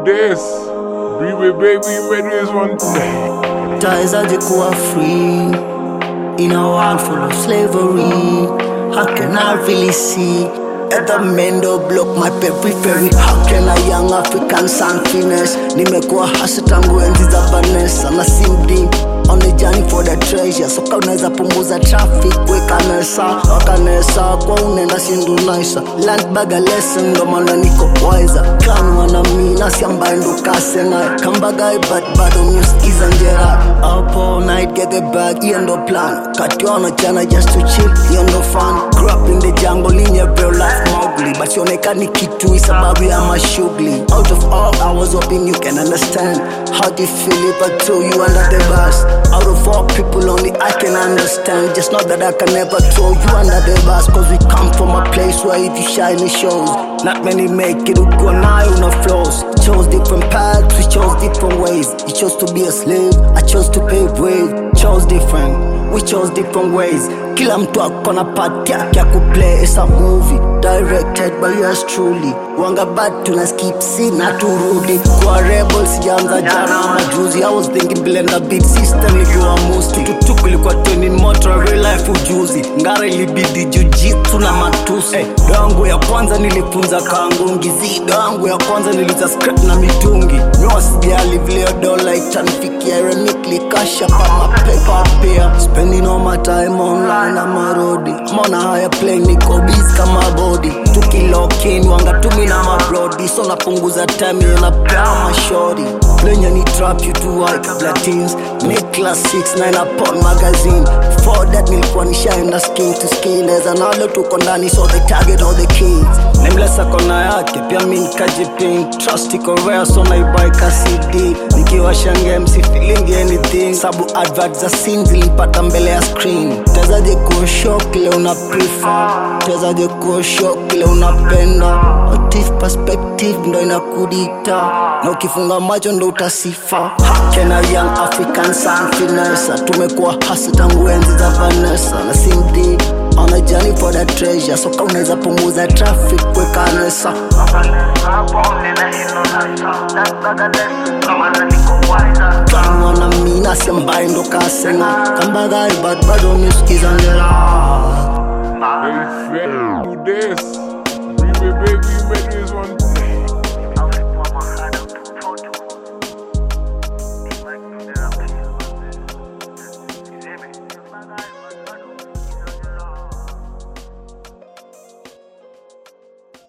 this. Be baby, you made this one today. Tawezaje kuwa free in a world full of slavery? How can I really see at the mendo block my periphery? How can a young African son finesse? Nimekuwa hasa tangu enzi za Vanessa na simdi on the journey for the treasure. So kama unaweza punguza traffic, weka nesa wakanesa kwa unaenda sindu naisa land bag a lesson, ndo maana niko wiser kan wana mina si ambaye ndo kasena kambagai but bado musikiza njera up all night get the bag hiyo ndo plan kationa jana just to chill hiyo ndo fun grew up in the jungle in your real life Mowgli but sionekani kitu sababu ya mashughuli out of all I was hoping you can understand how do you feel if I throw you under the bus out of all people only I can understand just know that I can never throw you under the bus cause we come from a place where if you shine it shows not many make it ukiwa nayo una flows chose different paths we chose different ways you chose to be a slave I chose to pave way chose different we chose different ways kila mtu akona part yake ya kuplay is a movie directed by yours truly wanga bad tuna skip scene na turudi kwa rebel sijaanza jana majuzi I was thinking blender beat system nikiwa musti tututuku ilikuwa training motor real life ujuzi ngara ilibidi jujitsu na matusi hey, yangu ya kwanza nilifunza kangungi zido yangu ya kwanza niliza script na mitungi miwasijali vile dola itanifikia remikli kasha pa mapepa pia spending all my time online ama rodi I'm on a higher plane niko busy kama body tukilokin wanga tumi na mabrodi so napunguza time yo napea mashori lenye ni trap you to white kabla teens make class 6 9 upon magazine for that nilikuwa nishaenda skin to skin eza nalo tuko ndani so they target all the kids nemlesa kona yake pia mi nikajipin trust iko rare so naibaika cd nikiwa shange msi feeling anything sabu advert za sin zilipata mbele ya screen tezaje kuosho kile una prefer tezaje kuosho kile unapenda Motive perspective ndo inakudita na ukifunga macho ndo utasifa hakena young african sun finessa tumekuwa hasa tangu enzi za vanessa na simdi on a journey for the treasure so kama unaweza punguza traffic weka nesa kama na mina si ambaye ndo kasena kambagai but bado musikiza ngera Hey, fam, do this.